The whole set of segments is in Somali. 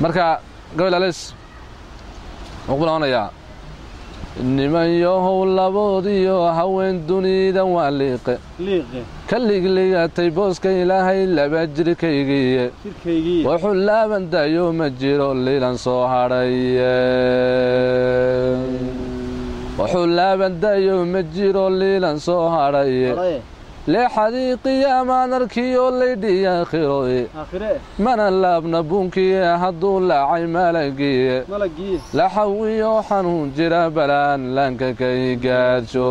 marka gabel ales wuxuu ku laabanayaa niman yahow laboodiyo haween dunidan waa liiqe liiqe ka ligligatay booska ilaahay laba jirkaygiiye jirkaygii wuxuu laaban dayo ma jiro liilan soo hadhaye wuxuu laaban dayo ma jiro liilan soo hadhaye haraye leexadii qiyaamaan arkiyo laydhiya khiroye aakhire mana laabna buunkiye hadduu laacay malagiye malagii laxawiyo xanuun jira balaan laanka kay gaadsho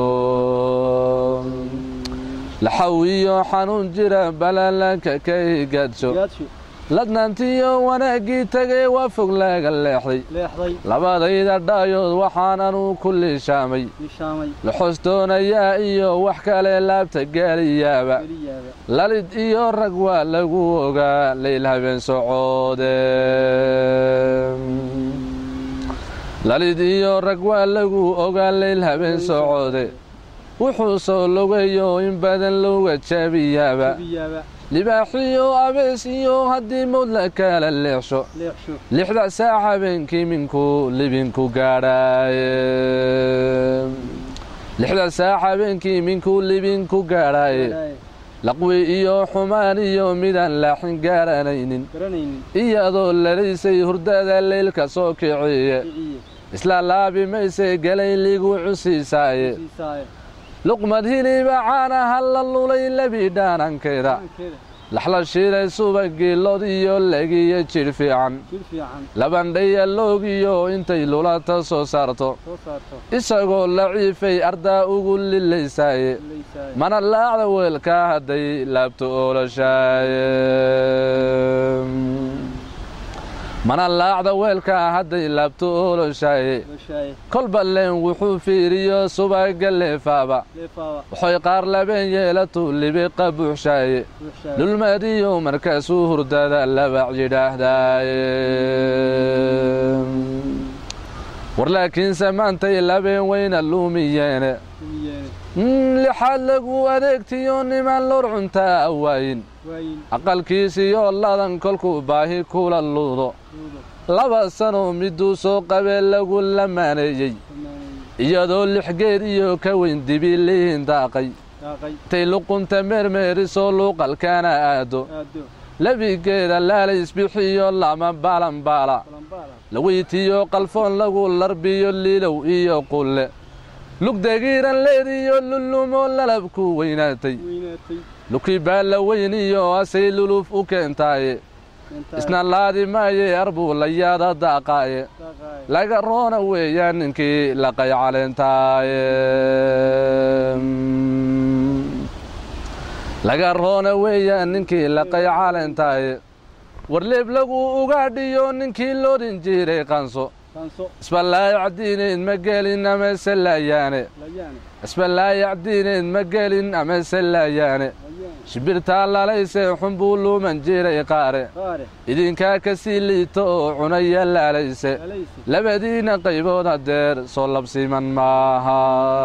laxawiyo xanuun jira balaan laanka kay gaadsho gaadsho ladnaantiyo wanaaggii tegay waa fog laga leexday leexday labadayda dhaayood waxaananu ku liishaamay nishaamay laxoos doonayaa iyo wax kale laabta gaaliyaaba geliyaaba lalid iyo rag waa lagu ogaa leyl habeen socoode lalid iyo rag waa lagu ogaa leyl habeen socoode wuxuu soo logayo in badan looga jaabiyaaba biyaaba libaaxiyo abees iyo haddii mawd la kala leexsho leexsho lixda saac habeenkii minku libinku gaadhaaye lixda saac habeenkii minku libinku gaadhaaye Garaaye. laqwi iyo xumaan iyo midaan laaxin gaaranaynin garanaynin iyadoo lalaysay hurdada leylka soo kiciye kiciye isla laabi maysay galay ligu cusiisaaye siisaaye luqmad hiliba caana halla lulay lebi dhaanankeeda aankeeda laxla shiilay subagii lod iyo legiyo jidh fiican jir fiican labandhaya loogiyo intay lulata soo saarto soo saarto isagoo laciifay ardaa ugu lilaysaaye leysaaye mana laacda weelkaa hadday laabto oolashaaye mana laacda weelkaa hadday laabto oolashaaye lashaaye kolba leen wuxuu fiiriyo subaga leefaaba leefaaba waxay qaar labeen yeelatu libiqa buuxshaaye buuxshaaye lulmadiyo markaasuu hurdada labac yidhaahdaaye war laakiinse maantay labeen weyna luumiyeene kumiyeene Mm, lixaad lagu adeegtiyo niman lor cuntaa awaayin waayin aqalkiisiyo ladan kolkuu baahi kula luudo duudo laba sanoo miduu soo qabee lagu lamaaneeyey amaaneeye iyadoo lix geed iyo ka weyn dibi liin daaqay daaqay intay luqunta meermeerisoo luuqalkaana aado aado lebigeeda laalaysbixiyo lama baalanbaala balambaala laweytiyo qalfoon lagu larbiyo liilow iyo qulle lugdagiiran leediyo lulumoo lalabku weynaatay weynaatay luki baa la weyniyo asay luluf u keentaaye intaa isna laadi maaye arbuu layaada daaqaaye daaqaaye laga roona weeyaan ninkii laqay caleentaaye laga roona weeyaan ninkii laqay caleentaaye warleeb lagu ugaadhiyo ninkii loodhin jiray qanso kaanso isbalaayacdiineed ma gelin amase laayaane layaane isbalaayacdiineed ma gelin amase laayaane layaane shibirtaa lalaysee xun buu luuman jiray qaare qaare idinkaa ka sii liito oo cunaya laalayse alayse labadiina qaybood hadeer soo labsiman maaha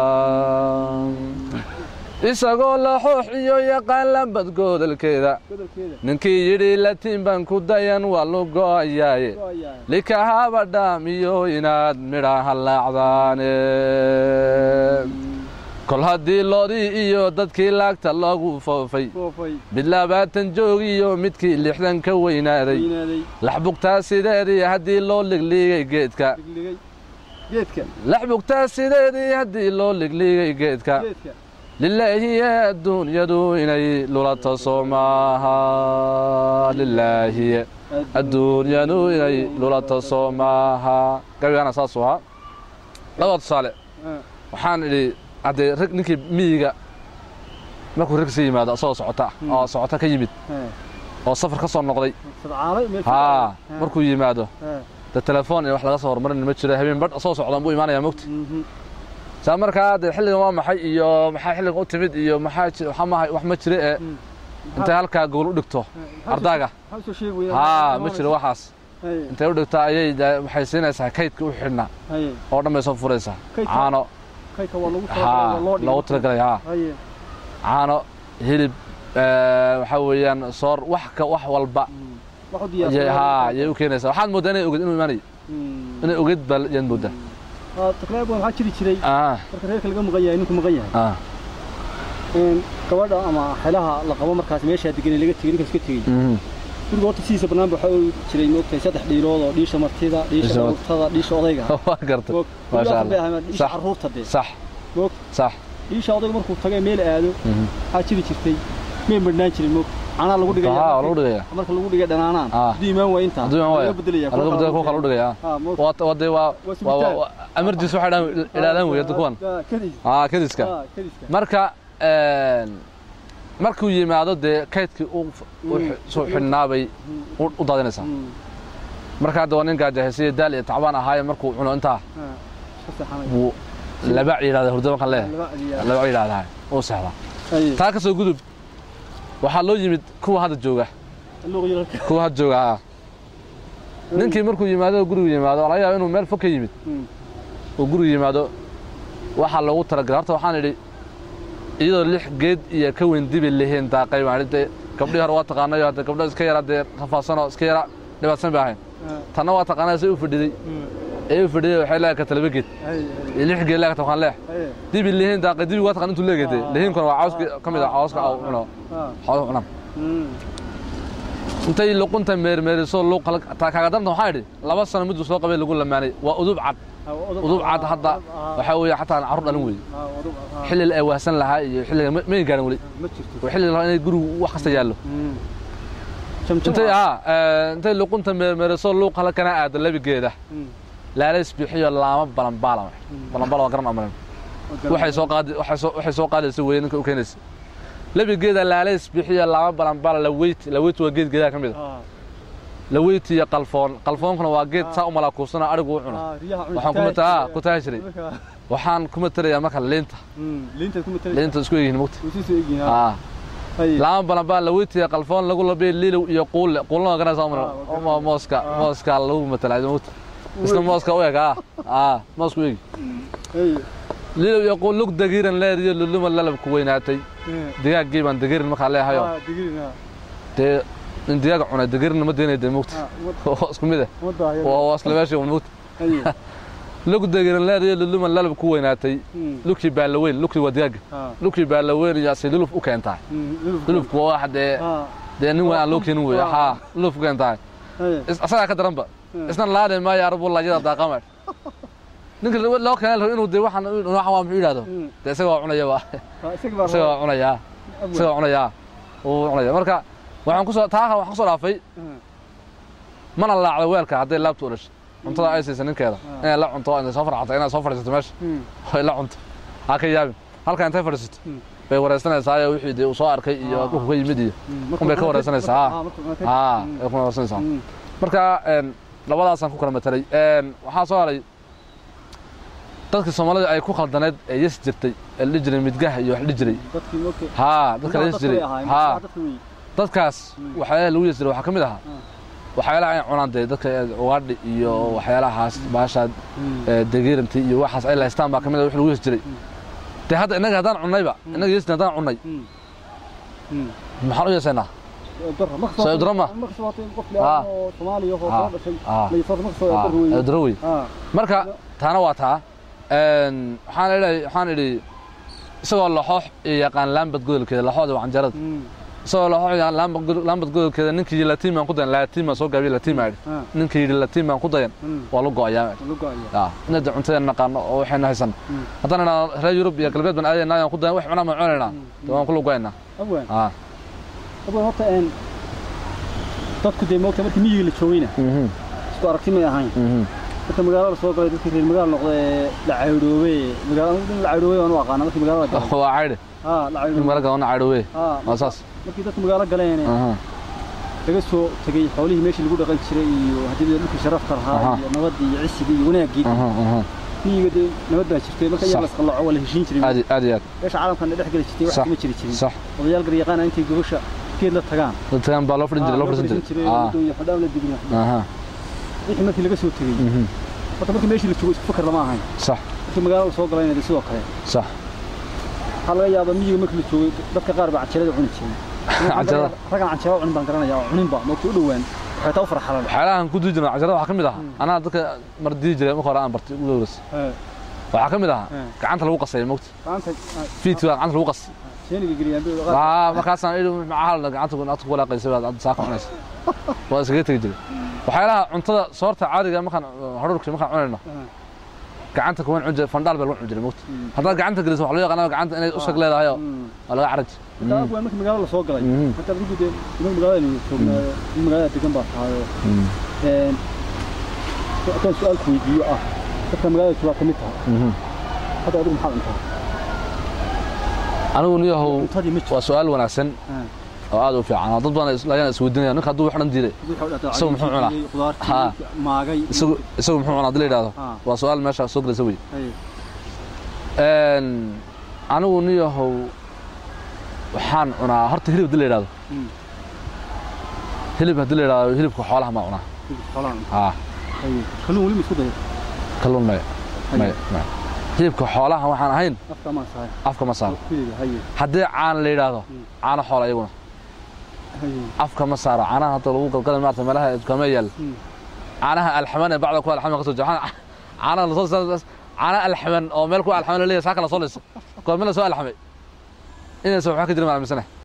isagoo la xoox iyo yaqaan lambad goodalkeeda godolkeeda ninkii yidhi latiin baan ku dayan waa lu go'ayaaye go'ayaaye likahaaba dhaam iyo inaad midha hallaacdaane kol haddii loodii iyo dadkii laagta loogu foofay foofay mid labaatan joog iyo midkii lixdan ka weynaaday weynaaday laxbugtaa sideedii haddii loo ligliigay geedka ligligay geedka laxbugtaa sideedii haddii loo ligliigay geedka geedka lilaahiye adduunyadu inay lulato soo maaha lilaahiye adduunyadu inay lulato soo maaha gabigaana saasuu ahaa laba tusaale Ah, waxaan idhi haddee rag ninkii miyiga markuu rag sii yimaado asagoo socota Hmm. oo socota ka yimid ah. oo safar ka soo noqday sadcaalay meel haa Ah, markuu yimaado ah, de telefoon iyo wax laga soo hormarin ma jiro habeen badh soo socdan buu imaanaya mogta mhm. saa markaa dee xilligan waa maxay iyo maxaa xilligan u timid iyo maxaa ji- waxaa ma- wax ma jire ee Mm. intay halkaa gool u dhigto Ah, ardaaga maxaa soo sheegi weydaa? haa ma jiro waxaas Haye, intay u dhigto ayay dee waxay siinaysaa kaydka u xidhnaa haye. oo dhan bay soo furaysaa Kaydka? caano kaydka waa lagu haa talagalay, waa loo dhigay. loogu talagalay haa Haye, caano hilib eh, waxaa weeyaan soor wax ka wax walba mm. wax u Ayay- diyaarsan haa ayay u keenaysaa waxaad moodaa inay ogeed inuu imaanayo inay ogeed baa yaad moodaa taklaab waxaa jiri jiray ah marka reerka laga maqan yahay ninku maqan yahay ah een gabadha ama xelaha la qabo markaas meesha degan laga tegay ninkaas ka tegay mhm guriga horta sidiisa bannaan waxaa uu jiray moogtay saddex dhiilood oo dhiisha martida dhiisha Dhiisha mar- carruurtada dhiisha odayga waa gartay moog Masha guriga Allah. ahaan dhiisha Sax. carruurta dee sax moog sax dhiisha odayga markuu tagay meel aado mhm waxaa jiri jirtay meel madhnaan jirin moog canaa lagu dhigaya haa markii- lagu dhigaya marka lagu dhigay dhanaanaan Ah. hadduu imaan waa intaa hadduu imaan waayo laga bedelaya laga bedelo kuwa kale u dhigaya haa moog waa waa dee waa Waa waa sugitaan. waa emergency waxay dhaan ilaalaan weeye hadda kuwan Ah, kadis aa kadiska ah kadiska marka een, markuu yimaado dee kaydkii u u Mm. soo xidhnaabay u u daadinaysaa Mm. marka hadda waa nin gaajahaysiya daal iyo tacbaan ahaaye markuu cuno intaa Ah, iska seexanay. buu labac yidhahda hurdo markaan leeyahay Laba adiyaa. labac yidhahdaa uu seexdaa Ay, taa ka soo gudub waxaa loo yimid kuwa hadda jooga luuq yararka. kuwa hadda jooga haa ninkii markuu yimaado gurigu yimaado laga yaaba inuu meel fog ka yimid Mm. oo gurigu yimaado waxaa loogu talagalay horta waxaan idhi iyadoo lix geed iyo ka weyn dibi lihiin daaqay baan idhi dee gabdhihii hore waa taqaanayo hadde gabdho iska yara dee rafaadsanoo iska yara dhibaatsan bay ahayn Ah, tanna waa taqaanaya say u fadhiday mm. ee u fadhiday waxay leedahay ka laba geed Ay, iyo lix geed leegata waxaan leex ay, ay. dibi lihiin daaqay dibi waa taqaan intuu leegayday Ah. lihiinkuna waa cawska ka mid ah cawska aw cuno Ah, xooluhu cunaan mm. intay luqunta meermeeriso luuq taa kaaga daranta waxaan idhi laba sano miduu soo qabay lagu lamaanay waa udub cad Ah, udub- udub cad ah, hadda ah, waxaa weeye xataa carruur dhalin weeye ah, udub- ah, xilliga ay waahsan lahaa iyo xilliga ma- may gaarin weli ma jirto. waa xilliga lahaa inay gurigu wax kasta yaallo Mm. Jamjam intay ah. aa ee, intay luqunta meermeeriso luuq halkana aado labigeeda Mm. laalays bixiyo laama balanbaalama balanbaala waa garan amarin waxay soo qaadi waxay soo waxay soo qaadaysa weeye ninka u keenaysa labigeeda laalays bixiyo laama balanbaala la weyt la weyt waa geed geedaha ka mid a Ah, la weyt iyo qalfoon qalfoonkuna waa geed saa u malaakuusana arigu u cuno ah, riyaha cunista waxaan kuma taa tahay. ku taagi jiray Marka, waxaan kuma tarayaa marka liinta mm, liintaad kuma tali- liinta isku egyihiin mugta way sii soo egyihiin, ah. aa Ay, laama balanbaan la weyt iyo qalfoon lagu labiyo liilow iyo quulle quullana waa garanaysaa Ah, waa umar garanaya. mooska Ah. mooska lagu matalaa mugta isna mooska u eg aa aa moosku egi ay, liilow iyo quul lug dagiiran leediyo luluma lalabku weynaatay eh, digaaggii baan dagiirin markaa leehayo ah, digirin, ah. dee in digaag cunay dagiirinna ma deynay dee mugta Ah, umad- waa isku mid ah umad baa hayada. waa waa isla meeshii un mugta Ay, lug dagiiran leediyo luluma lalab ku weynaatay mm, lukii baa la weyn lukii waa digaagga ah, lukii baa la weyn iyo asay luluf u keentaa mm, lulufka. lulufku waa wax dee Ah, dee nin weyn aan loo keenin weeye Ah. haa luluf u keentaa ay, Is- asagaa ka daranba Mm. isna laade maayo arbu laajada daaqama ninka loo keenay rabo inuu dee waxaan waxaan waa muxuu yidhahdo mm. dee isaga waa cunaya waa Ah, isaga baa isaga raba. waa cunayaa Abwa. isaga waa cunayaa uu cunaya marka waxaan kusoo taa waxaan kusoo dhaafay Mm. mana laacdo weelka hadday laabtu u dhashay cuntada ay siisa ninkeeda Ah. inay la cunto inay soo farxato inay soo fadhiisato meesha Mm. ay la cunto ha ka yaabin halka intay fadhiisato Mm. bay wareysanaysaa iyo wixii dee uu soo arkay iyo Ah. dhulku ka yimid iyo Mm. un bay ka wareysanaysaa Ah, markuu cunatay. haa Mm. ay ku wareysanaysaa Mm. marka een, labadaasaan ku kala matelay Een, waxaa soo haray dadkii soomaalida ay ku khaldaneed ee yes jirtay ee la dhihi jiray midgaha iyo wax la dhihi jiray Dadkii markay haa dadka la yes dadka jiray way ahaayeen, haa dadka way. dadkaas Mm. waxyaalaha lagu yes jiray waxaa ka mid ahaa waxyaalaha ay cunaan dee dadka ugaadhi iyo waxyaalahaas baashaa Mm. ee, degeerantii iyo waxaas ay lahaystaan baa ka mid ah wix lagu yes jiray dee hadda innaga haddaan cunnayba innaga yes haddaan cunnay Mm. Mm. maxaan u yeesaynaa darra ma Soo daro ma? ma kasoo qof Ah. leeyahay oo Soomaaliya oo Ah. soo dhashay Ah. ma yasoo ma kasoo darro weeye. daro wey ah marka taana waa taa Een, waxaan idhi waxaan idhi isagoo laxoox iyo yaqaan laambad godolkeeda laxooda waa canjarada mm isagoo laxoox iyo laambad god- laambad godolkeeda ninkii latiin baan ku dayan latiin baan soo gaabiye latiin baan idhi ah ninkii yidhi latiin baan ku dayan mm waa lu go'ayaa lagu go'aya yaa inay dee cuntadeena naqaano oo waxayna haysan Mm. haddaan idhaa reer yurub iyo galbeed baan aadaynaa aan ku dayan wax cunaan baan cunaynaa dee waan ku lu go'aynaa abwan aa abwan horta een dadku dee moogta markii miyiga la joogayna mhm isku aragti may ahayn mhm marka magaalada soo galay dadkii reer magaala noqday ee la caydhoobay magaalada in la caydhoobay waan u aqaana markii magaalada galay waa caydhe ah la in caydhoobay mara gadoona caydhowe ah waa saas markii dadku magaalo galeen aha laga soo tegay xoolihii meeshii lagu dhaqan jiray iyo haddii dhulkii sharafta Aha. lahaa iyo nabadii iyo cisigii iyo wanaaggii aha aha miyiga dee nabad baa jirtay marka iyaa Sax. la isqallaco waa la heshiin jiray aad iyo- aad iyo aad meesha caalamkan dhex geli jirtay wax Sax. kama jiri jirin sax odayaal garyaqaana intay gobasha geed la tagaan dadkan baa loo fadhin jiray Ah, loo fadhiisan jiray aa waddo iyo xudhaan la digna aha wixii markii laga soo tegey mhm horta markii meeshii la joogo isku fakar lama ahayn sax markii magaalada soo galayna dee sidoo kale sax waxaa laga yaabaa miyiga markii la joogay dadka qaar baa canjeerada cuni jiray Canjeerada? raggan canjeero cunin baan garanaya oo cuninba moogta u dhowaan waxay taa u farxalan waxyaalahan ku dii jirna casharada waxaa ka mid ahaa Mm. anaa dadka mar dii jiray marka hore aan bartay ugu dowras waxaa ka mid ahaa Mm. gacanta lagu qasay mogta gacanta fiidki baa gacanta lagu qas sheeniga geliyaan bay aa markaasaan idhi maxaa la gacanta ku naadku walaaqaysay baad hadda saaka cunaysa waa iskaga tegi jiray waxyaalaha cuntada soorta caadiga markaan hadhuurka markaan cunayno gacanta kuwan cun jiray fandhaal baa lagu cun jiray mogta haddaad gacanta geliso waxa loo yaqaanaa gacanta inay usag leedahay oo waa laga caraj taa waa markii magaalada la soo galay Mhm. hadda adigu dee inuu magaalada aynu joognaayo in magaalada degan baa tahayo een haddaan su-aal ku weydiiyo ah dadka magaalada joogaa ka mid taha hadda adigu maxaa cuntaa anigu niyahow cuntadii ma waa su-aal wanaagsan oo aad u fiican oo dad badan is- ayaan isweydiinaya ninka hadduu wax dhan diiday Isagu muxuu cunaa? Ha. qudaartii maagay isagu isagu muxuu cunaa hadii la yidhaahdo Ha. waa su-aal meesha soo gelaysa wey Ay, Een, anigu niyahow waxaan cunaa horta hilib hadii la yidhaahdo Mm. hilib hadii la yidhaahdo hilibka xoolaha maa cunaa hilib xoolaha haa ay kalluun weli ma isku daya kalluun maya maya maya hilibka xoolaha waxaan ahayn afka amaan sahay afka ma saaro kudeeda haye haddii caana la yidhaahdo Mm. caano xoola iyaguna haye afka ma saaro caanaha hadda lagu galgalay maarata meelaha dukaamada yaal Mm. caanaha alxaman ee bacda kuwa alxaman ka soo jeexan caanaha lasoo caanaha alxaman oo meel kuwa alxaman la leeyahay saaka lasoo leysa goorme lasoo alxamay inaysan waxba ka jirin maan aaminsanahay